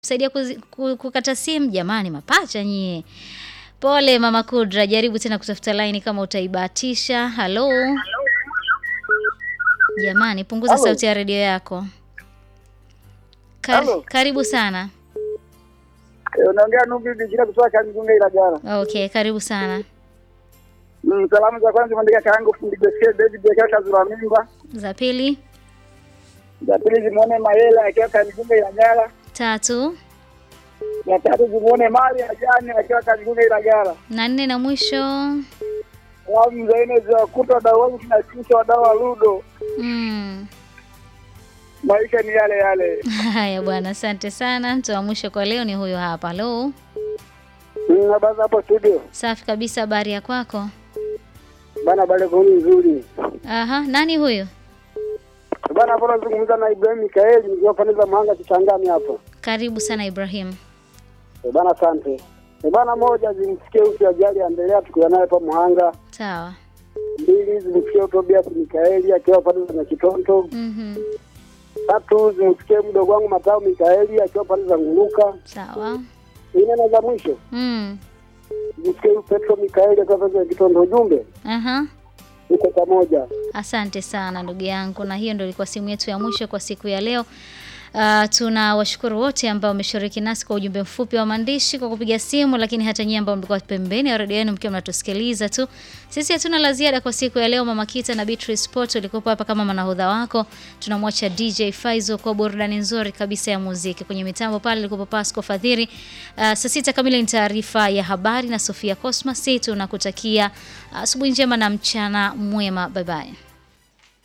saidia kuzi- ku- kukata simu. Jamani, mapacha nyie. Pole mama Kudra, jaribu tena kutafuta laini kama utaibahatisha. Halo jamani, punguza Halo. sauti ya redio yako. Kar Halo. karibu sana. Eh, Unaongea Nubi Bijira kutoka Kangunga Ilagala. Okay, karibu sana. Mm, salamu za kwanza mwandika kaangu fundi Beske David akiwa Kazura Mimba. Za pili, Za pili zimuone Mayela akiwa Kangunga Ilagala. tatu Ya tatu zimuone Mari Ajani akiwa Kangunga Ilagala. na nne na mwisho. Salamu za nne za kuta wadau wangu tunashukisha wadau wa Ludo. Mm. Maisha ni yale yale. Haya bwana, asante sana. Mtu wa mwisho kwa leo ni huyo hapa. Halo, Mm, Habari za hapo studio. safi kabisa. Habari ya kwako? Bana bale kuni nzuri. Aha, nani huyo? Bana hapo nazungumza na Ibrahim Mikaeli nikiwa pande za Mahanga Kitangani hapa. Karibu sana Ibrahim. Eh, Bana asante. Eh, Bana moja zimsikie usi ajali endelea tukiwa naye hapa Muhanga. Sawa. mbili zimsikie Tobias Mikaeli akiwa pande za Kitonto. Mhm. Tatu zimsikie mdogo wangu Matao Mikaeli akiwa pande za Nguruka. Sawa. Nne na za mwisho Mm. zimsikie huyu Petro Mikaeli akiwa pande za Kitonto. Ujumbe Aha. uko pamoja. Asante sana ndugu yangu, na hiyo ndio ilikuwa simu yetu ya mwisho kwa siku ya leo. Uh, tuna washukuru wote ambao wameshiriki nasi kwa ujumbe mfupi wa maandishi kwa kupiga simu, lakini hata nyinyi ambao mlikuwa pembeni ya redio yenu mkiwa mnatusikiliza tu. Sisi hatuna la ziada kwa siku ya leo. Mama Kita na Beatrice Sport walikuwa hapa kama manahodha wako. Tunamwacha DJ Faizo kwa burudani nzuri kabisa ya muziki. Kwenye mitambo pale alikuwa Pasco Fadhiri. Uh, saa sita kamili ni taarifa ya habari na Sofia Cosmas. Tunakutakia asubuhi njema na mchana mwema. Bye bye.